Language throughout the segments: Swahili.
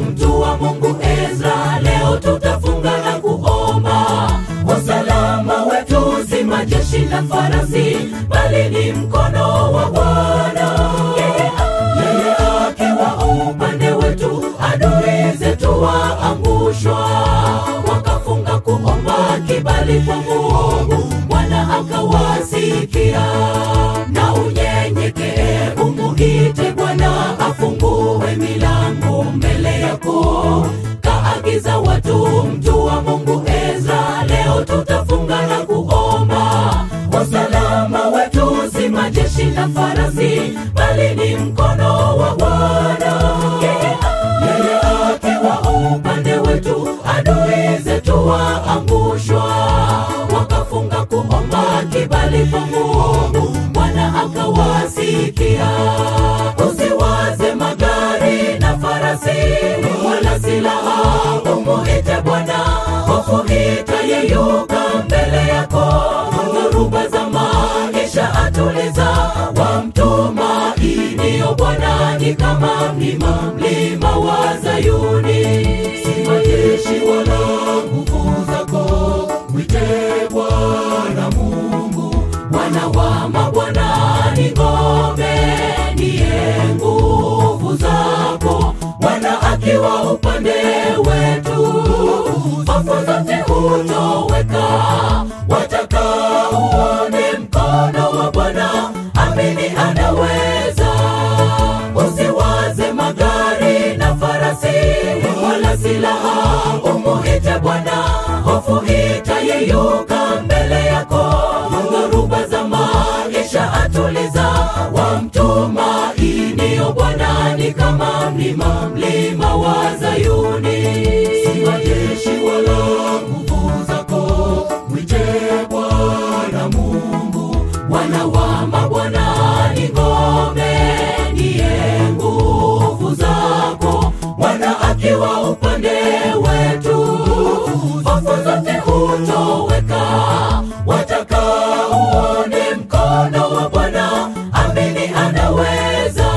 mtu wa Mungu Ezra, leo tutafunga na kuomba. Usalama wetu si majeshi na farasi, bali ni mkono wa Bwana. Yeye yeye akiwa upande wetu, adui zetu waangushwa. Wakafunga kuomba kibali kwa Mungu, Bwana akawasikia. Na unyenyekee, umuite Bwana afungue milango mbele yako. Kaagiza watu, mtu wa Mungu Ezra, leo tutafunga na kuomba. Usalama wetu si majeshi na farasi, bali ni mkono wa Bwana. Yeye yeye akiwa upande wetu, adui zetu waangushwa. Wakafunga kuomba kibali kwa Mungu, Bwana akawasikia. Usiwaze magari na farasi, wala silaha, umuite Bwana, hofu itayeyuka mbele yako. Dhoruba za maisha atuliza, wamtumainio Bwana ni kama mlima, mlima wa Zayuni. Si majeshi wala nguvu zako, mwite Bwana Mungu. Bwana wa mabwana ni ngome, ndiye nguvu zako. Bwana akiwa upande wetu, hofu zote hutoweka. Wataka uone mkono wa Bwana, amini anaweza. Usiwaze magari na farasi, wala silaha, umuite Bwana, hofu itayeyuka mbele yako. Dhoruba za maisha atuliza, wamtumainio Bwana ni kama mlima, mlima wa Zayuni. Si majeshi wala nguvu zako, mwite Bwana Mungu. Bwana wa mabwana ni ngome, ndiye nguvu zako. Bwana akiwa upande wetu, hofu zote hutoweka. Wataka uone mkono wa Bwana, amini anaweza.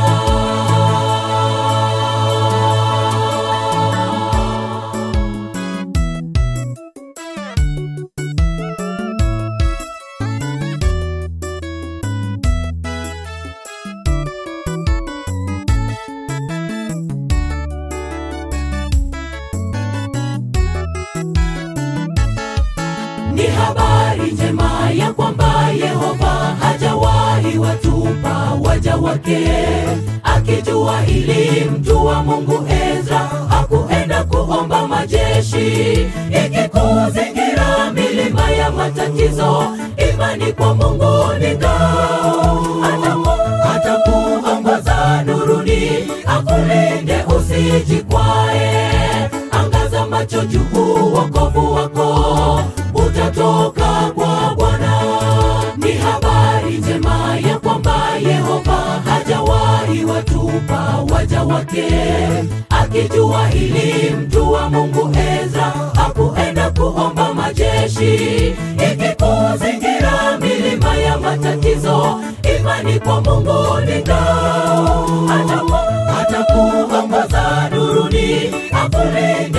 Ni habari njema ya kwamba Yehova hajawahi watupa waja wake. Akijua hili, mtu wa Mungu Ezra hakuenda kuomba majeshi. Ikikuzingira milima ya matatizo, imani kwa Mungu ni ngao. Ataku- Atakuongoza nuruni, akulinde usijikwae. Angaza macho juu, wokovu wako utatoka kwa Bwana. Ni habari njema ya kwamba Yehova hajawahi watupa waja wake. Akijua hili, mtu wa Mungu Ezra hakuenda kuomba majeshi. Ikikuzingira milima ya matatizo, imani kwa Mungu ni ngao. Ataku- Atakuongoza nuruni, akulinde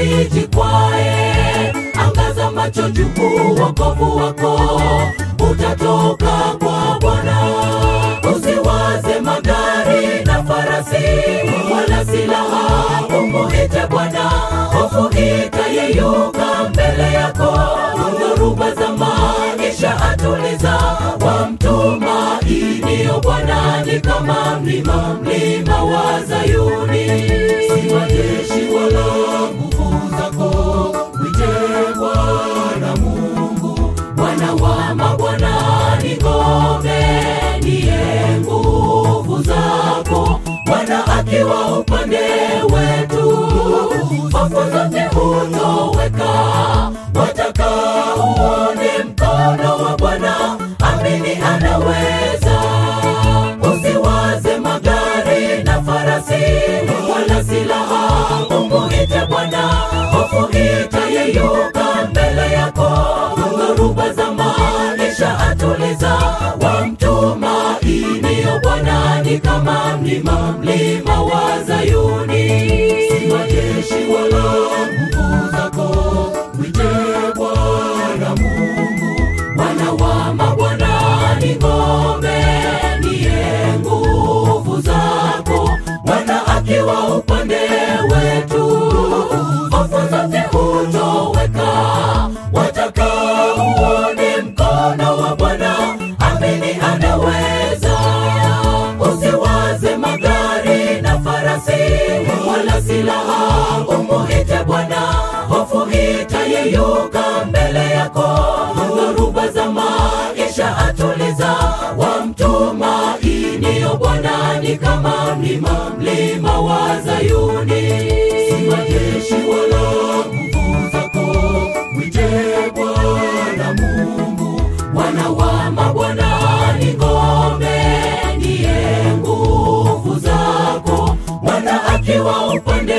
usijikwae. Angaza macho juu, wokovu wako utatoka kwa Bwana. Usiwaze magari na farasi, wala silaha, umuite Bwana, hofu itayeyuka mbele yako. Dhoruba za maisha atuliza, wamtumainio Bwana ni kama mlima, mlima wa Zayuni. Si majeshi wala nguvu zako, mwite Bwana Mungu. Bwana wa mabwana ni ngome, ndiye nguvu zako. Bwana akiwa upande wetu, hofu zote hutoweka. Wataka uone mkono wa Bwana, amini anaweza. Usiwaze magari na farasi, wala silaha, umuite Bwana, hofu itayeyuka mbele yako. Dhoruba za maisha atuliza, wamtumainio Bwana ni kama mlima, mlima wa Zayuni. Si wala silaha umuite Bwana, hofu itayeyuka mbele yako. Dhoruba za maisha atuliza, wamtumainio Bwana ni kama mlima, mlima wa Zayuni. Si majeshi wala nguvu zako, mwite Bwana Mungu. Bwana wa mabwana ni ngome, ndiye nguvu zako. Bwana akiwa upande